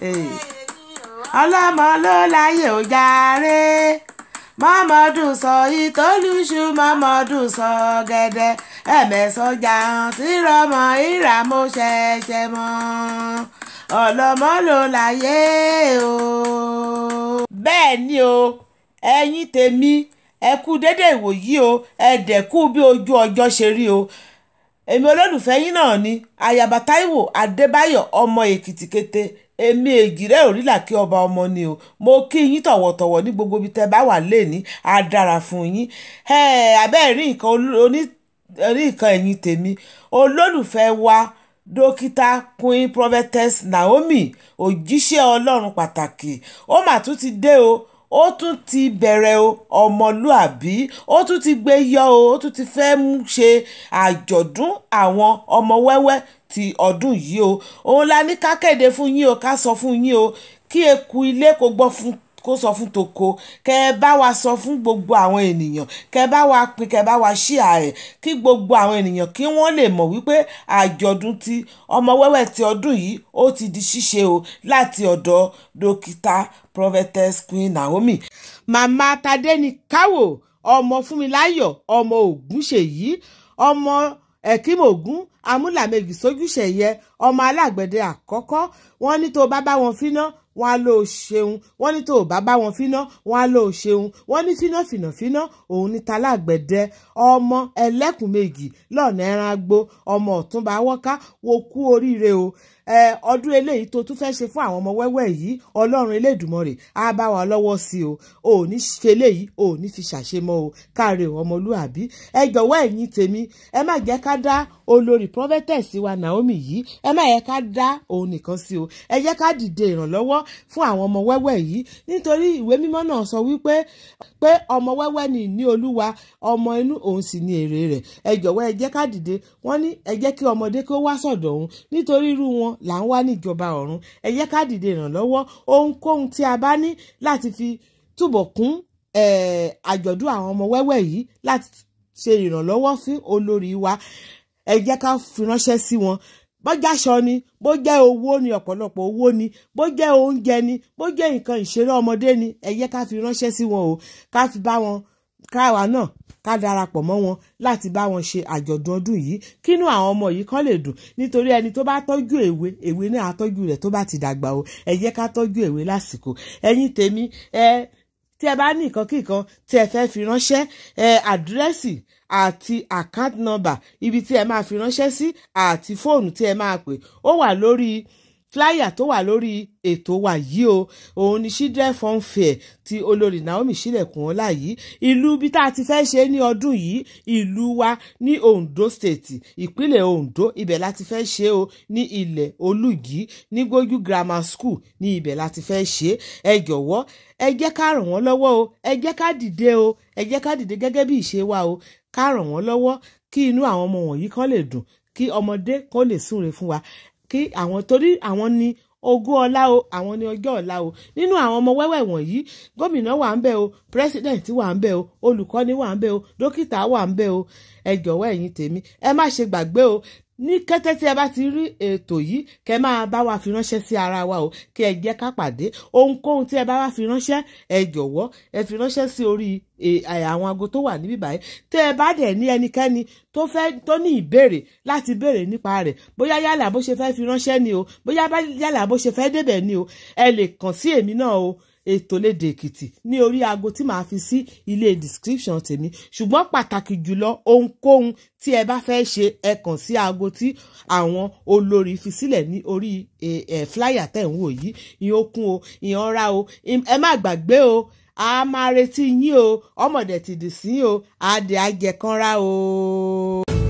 ọlọ́mọ ló láyé ò jàre mọ́mọ́dún sọ ìtòlùṣù mọ́mọ́dún sọ gẹ́dẹ́ ẹ̀mẹ́sọ̀jà tí rọmọ ìràmọ́ ṣẹ̀ṣẹ̀ mọ́ ọlọ́mọ ló láyé o. bẹ́ẹ̀ ni o ẹ̀yin tèmi ẹ kú dédé ìwòyí o ẹ dẹ̀kú bí ojú ọjọ́ ṣe rí o èmi olólùfẹ́ yín náà ni ayaba Táíwò Adébáyọ̀ ọmọ Èkìtì kété èmi èjìrẹ́ òrìlà kí ọba ọmọ ni o mo kí yín tọ̀wọ̀tọ̀wọ̀ ní gbogbo ibi tẹ́ bá wà lẹ́ni á dára fún yín abẹ́ rí nǹkan oní rí nǹkan ẹ̀yìn tèmi olólùfẹ́ wa dókítà queen prophetess Naomi òjíṣẹ́ ọlọ́run pàtàkì ó mà tún ti dé o ó tún ti bẹ̀rẹ̀ o ọmọlúàbí ó tún ti gbé yọ o ó tún ti fẹ́ mú ṣe àjọ̀dún àwọn ọmọ wẹ́wẹ́ ti ọdún yìí o òun la ní ká kéde fún yín o ká sọ fún yín o kí eku ilé kó gbọ́ fún kó sọ fún toko kẹ ẹ bá wa sọ fún gbogbo àwọn ènìyàn kẹ ẹ bá wa pín kẹ ẹ bá wa ṣíà ẹ kí gbogbo àwọn ènìyàn kí wọ́n lè mọ̀ wípé àjọ̀dún ti ọmọ wẹ́wẹ́ ti ọdún yìí ó ti di ṣíṣe o láti ọ̀dọ̀ dókítà prophetess queen Naomi. màmá tadéni káwò ọmọ fúnmiláyọ̀ ọmọ ògúnṣèyí ọmọ ẹ̀kímògún amúlàmẹ́gì sójúṣẹ̀yẹ ọmọ alágbẹ̀dẹ àkọ́kọ́ wọ́n ní tó bá bá wọn fíná wọn á lò ó ṣeun wọn ní tó bá bá wọn fíná wọn á lò ó ṣeun wọn ní fíná fìnà fíná òun ní talágbẹ̀dẹ ọmọ ẹlẹ́kùn méjì lọ́nà ẹran agbó ọmọ ọ̀túnba wọ́ká wo kú oríire o ọdún eléyìí tó tún fẹ́ẹ́ ṣe fún àwọn ọmọ wẹ́wẹ́ yìí ọlọ́run elédùnmọ̀rẹ̀ á bá wa lọ́wọ́ sí o ò ní ṣe eléyìí ò ní fi ṣàṣemọ́ o káre ọmọlúàbí ẹ jọ̀wọ́ ẹ̀yin tèmi ẹ má jẹ́ ká dá olórí prophetess wa Naomi yìí ẹ má yẹ ká dá òun nìkan sí o ẹ jẹ́ ká dìde ìrànlọ́wọ́ fún àwọn ọmọ wẹ́wẹ́ yìí nítorí ìwé mímọ́ náà sọ wípé pé ọmọ wẹ́wẹ́ ni ìní olúwa ọmọ inú òun sì ni èrè rẹ̀ ẹ jọ̀wọ́ ẹ jẹ́ ká dìde wọ́n ní ẹ jẹ́ kí ọmọdé kó wá sọ̀dọ̀ òun nítorí irú wọn là ń wá níjọba ọ̀run ẹ jẹ́ ká dìde ìrànlọ́wọ́ ohunkóhun tí a bá ní láti fi túbọ̀ kún àjọ̀dún àwọn ọmọ wẹ́wẹ́ yìí láti ṣe ìrànlọ́wọ́ fún olórí wa ẹ jẹ́ ká fi ránṣẹ́ sí wọn bọ́jà aṣọ ni bó jẹ́ owó ni ọ̀pọ̀lọpọ̀ owó ni bó jẹ́ oúnjẹ ni bó jẹ́ nǹkan ìṣeré ọmọdé ni ẹ jẹ́ ká fi ránṣẹ́ sí wọn o ká fi bá wọn káwa náà ká darapọ̀ mọ́ wọn láti bá wọn ṣe àjọ̀dún ọdún yìí kínú àwọn ọmọ yìí kán lè dùn nítorí ẹni tó bá tọ́jú èwe èwe náà á tọ́jú rẹ̀ tó bá ti dàgbà o ẹ jẹ́ ká tọ́jú èwe lásìkò ẹ̀yin tèmi ẹ tí ẹ bá ní nǹkan kíkan tí ẹ fẹ́ fi ránṣẹ́ ẹ àdírẹ́sì àti account number ibi tí ẹ máa fi ránṣẹ́ sí àti fóònù tí ẹ máa pè ó wà lórí flyer tó wà lórí ètò wa yìí o òun ni children fun fair ti olórí Naomi sílẹ̀kùn ọlá yìí ìlú bí tá a ti fẹ́ ṣe ní ọdún yìí ìlú wa ní Ondo state ìpínlẹ̀ Ondo ibẹ̀ láti fẹ́ ṣe o ní ilẹ̀ Olùgí ní Gbójú grammar school ní ibẹ̀ láti fẹ́ ṣe ẹ jọ̀wọ́ ẹ jẹ́ ká ràn wọ́n lọ́wọ́ o ẹ jẹ́ ká dìde o ẹ jẹ́ ká dìde gẹ́gẹ́ bí ìṣe wa o ká ràn wọ́n lọ́wọ́ kí inú àwọn ọmọ wọ̀nyí kan lè dùn kí ọmọdé kan lè súre fún wa kí àwọn torí àwọn ní ogún ọlá o àwọn ní ọjọ́ ọ̀la o nínú àwọn ọmọ wẹ́wẹ́ wọ̀nyí gómìnà wà ń bẹ̀ o pírẹ́sídẹ̀ǹtì wà ń bẹ̀ o olùkọ́ni wà ń bẹ̀ o dókítà wà ń bẹ̀ o ẹ jọ̀wọ́ ẹ̀yin tèmi ẹ má ṣe gbàgbé o ní kété tí ẹ bá ti rí ètò yìí kẹ máa bá wa fi ránṣẹ́ sí ara wa o kí ẹ jẹ́ ká pàdé ohunkóhun tí ẹ bá wá fi ránṣẹ́ ẹ jọ̀wọ́ ẹ fi ránṣẹ́ sí orí àwọn aago tó wà níbí báyìí tẹ ẹ bá dẹ̀ ní ẹnikẹ́ni tó fẹ́ tó ní ìbéèrè láti béèrè nípa rẹ̀ bóyá yálà bó ṣe fẹ́ fi ránṣẹ́ ni o bóyá yálà bó ṣe fẹ́ débẹ̀ ni o ẹ lè kàn sí èmi náà o ètò lédè èkìtì ní orí aago tí màá fi sí ilé description tèmi ṣùgbọ́n pàtàkì jùlọ ohunkóhun tí ẹ bá fẹ́ ṣe ẹ kàn sí aago tí àwọn olórí fi sílẹ̀ ní orí flyer tẹ̀ ń wò yìí ìyẹn ó kún o ìyẹn ọ̀rá o ẹ má gbàgbé o a máa retí yín o ọmọdé ti dì sí o àdè àjẹkànrá o.